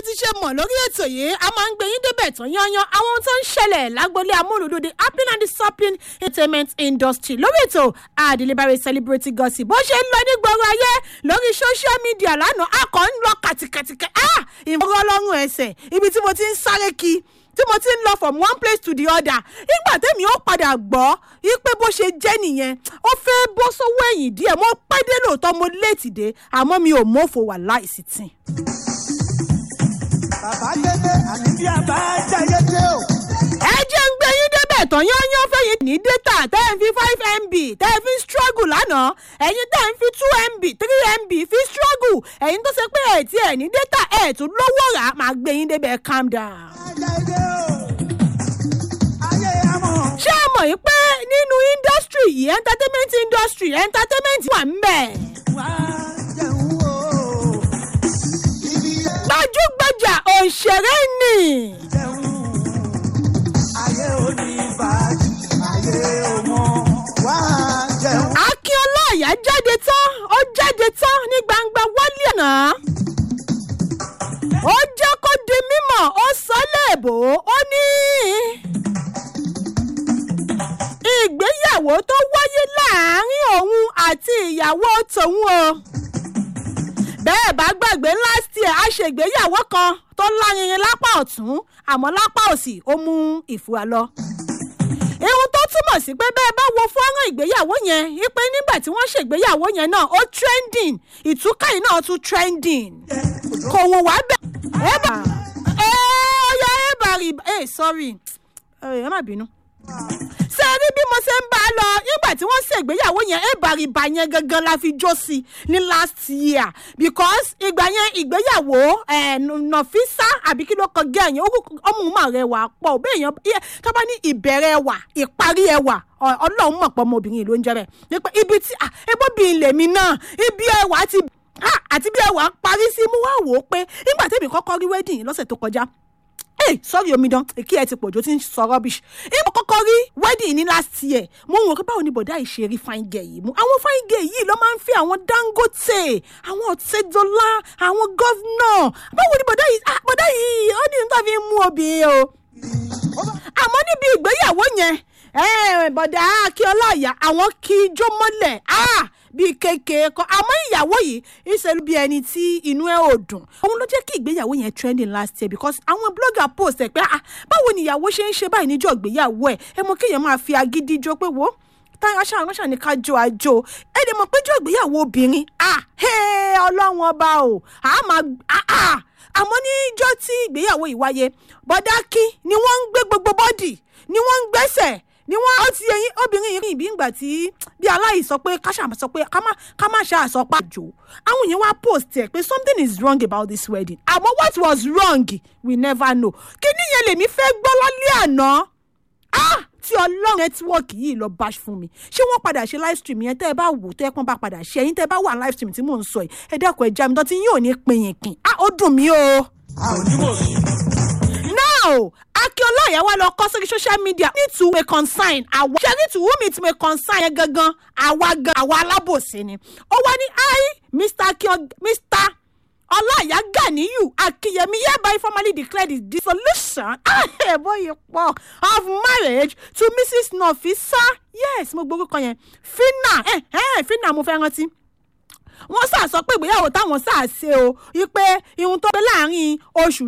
ti ṣe mọ̀ lórí ètò yìí a máa ń gbé yín débẹ̀ tán yányán àwọn ohun tó ń ṣẹlẹ̀ lágbolé amúlùdúdé happy and discipline entertainment industry lórí ètò àdìlébàrè celebrity gossip bó ṣe ń lọ ní gbogbo ayé lórí social media lánàá a kàn ń lọ kàtìkàtìkà ìmọ̀ràn ọlọ́run ẹsẹ̀ ibi tí mo ti ń sáré kí tí mo ti ń lọ from one place to the other nígbà tẹ́mi ó padà gbọ́ wípé bó ṣe jẹ́ nìyẹn ó fẹ́ bọ́ sọ́wọ́ ẹ̀yìn díẹ̀ mo pẹ́ dé lóòótọ́ mo léètì dé àmọ́ mi ò mọ́fò wà láìsí tì. bàbá dédé àní bí a bá jáyé dé o. ẹ jẹ́ ń gbé yín débẹ̀ tán yányán fẹ́yìn ní data tẹ́ ẹ̀ ń fi five mb tẹ́ ẹ̀ fi ń struggle lánàá ẹ̀yin tẹ́ ẹ̀ ń fi two mb three mb fi struggle ẹ̀yin tó ṣe pé ẹ̀ tí ẹ̀ ní data ẹ̀ tún lówó rà máa gbé yín débẹ̀ calm down. jáyé dé o. ayé amọ̀. ṣé ẹ mọ̀ yìí pé nínú industry yìí entertainment industry entertainment wà ń bẹ̀. wá jẹun o. ibi yẹn gbajúgbajà òṣèré nì. jẹun. ayé oníbàájì ayé ọmọ. wá jẹun. akínọlá àyà jáde tán ó jáde tán ní gbangba wálé àná. ó jẹ́ kó di mímọ̀ ó sọ léèbó ó ní. ìgbéyàwó tó wáyé láàárín òun àti ìyàwó tòun o. bẹ́ẹ̀ bá gbàgbé last year a ṣègbéyàwó kan tó lárinrin lápá ọ̀tún àmọ́ lápá òsì ó mú ìfura lọ ihun tó túmọ̀ sí pé bẹ́ẹ̀ bá wo fọ́nrán ìgbéyàwó yẹn wípé nígbà tí wọ́n ṣègbéyàwó yẹn náà ó trending ìtúkà yìí náà tún trending kò wò wá bẹ́ẹ̀ ẹ bá ẹ ọyọ ẹ bá rí ẹ sorry ẹ má bínú ṣe rí bí mo ṣe ń bá a lọ nígbà tí wọ́n ṣègbéyàwó yẹn ẹ bá rí ba yẹn gangan la fi jó sí ní last year because ìgbà yẹn ìgbéyàwó ẹ̀ nọ̀físà àbí kí ló kọ gẹ́ ẹ̀yìn ọmọ mà rẹwà pọ̀ bẹ́ẹ̀ yẹn tó bá ní ìbẹ̀rẹ̀ ẹwà ìparí ẹwà ọ- ọlọ́run mọ̀ pọ̀ ọmọbìnrin ló ń jẹ́ bẹ́ẹ̀ nípa ibi tí ah, ebóbìnrin lèmi náà ibi ẹwà ti ah, àti bí ẹwà parí sí mú wá wò ó pé nígbà tẹ́mi kọ́kọ́ rí wedding lọ́sẹ̀ tó kọjá Hey, sorry omidan èkí ẹ ti pọ̀jù ó ti ń sọ rubbish. ìmọ̀ kọ́kọ́ rí wedding ní last year mo ń wò pé báwo ni bọ̀dá yìí ṣe rí fine girl yìí mú àwọn fine girl yìí ló máa ń fi àwọn dangote àwọn ọ̀tẹ́dọ́lá àwọn gọ́vnọ̀ báwo ni bọ̀dá yìí ah, bọ̀dá yìí ó ní nítorí fi ń mú obìnrin o àmọ́ níbi ìgbéyàwó yẹn eh, bọ̀dá akíọ́lá ìyá àwọn kí ijó mọ́lẹ̀ ah, bíi kékeré kan àmọ́ ìyàwó yìí ìṣèlú bíi ẹni tí inú ẹ̀ ò dùn òun ló jẹ́ kí ìgbéyàwó yẹn trending last year because àwọn blogger post ẹ̀ pé ah, báwo ni ìyàwó ṣe ń ṣe báyìí níjọ́ ìgbéyàwó ẹ̀ ẹ mọ kéèyàn máa fi agídí jó pé wo táyà aṣáà ránṣà ní ká jó àjò ẹ dẹ̀ mọ̀ pé jọ́ ìgbéyàwó obìnrin ah, hey, ọlọ́run ọba o a máa ah, ah. àmọ́ níjọ́ tí ìgbéyàwó yìí wáyé bọ́dá kí ni wọ́n ń gbé gbogbo bọ́dì ni wọ́n ń gbẹ́sẹ̀ ni wọ́n ó ti ẹyin obìnrin yìí rìn bí ìgbà tí bí aláì sọ pé ká ṣàmà sọ pé ká má ká má ṣáà sọ pé àjò àwọn èèyàn wá post ẹ pé something is wrong about this wedding àmọ́ what was wrong we never know kí níyẹn lèmi fẹ́ gbọ́ lálẹ́ àná ah tí ọlọ́run nẹ́tíwọ́ọ̀kì yìí lọ bá fún mi ṣé wọ́n padà ṣe live stream yẹn tẹ́ ẹ bá wò tẹ́ ẹ pọ́n bá padà ṣe ẹ̀yin tẹ́ ẹ bá wà live stream tí mò ń sọ yìí ẹ dákun ẹ já mi tán tí yín ò ní pinyìnkìn ah ó dùn mí o a ò ní wò sí. now akínọlá ìyàwó lọ kọ sórí social media need to wey consign àwa ṣe need to whom it may consign yẹn gangan àwa gan àwa alábòsí ni ó wá ní i mr akin mr ọláìyá ganiyu akínyẹmí hereby formally declare the dissolution àhẹ̀bọ̀yì pọ̀ of marriage to mrs nafisa yes mo gbórúkọ yẹn fina eh, eh, fina mo fẹ́ rántí wọ́n sà sọ pé ìgbéyàwó táwọn sà ṣe o wípé ihun tó pé láàrin oṣù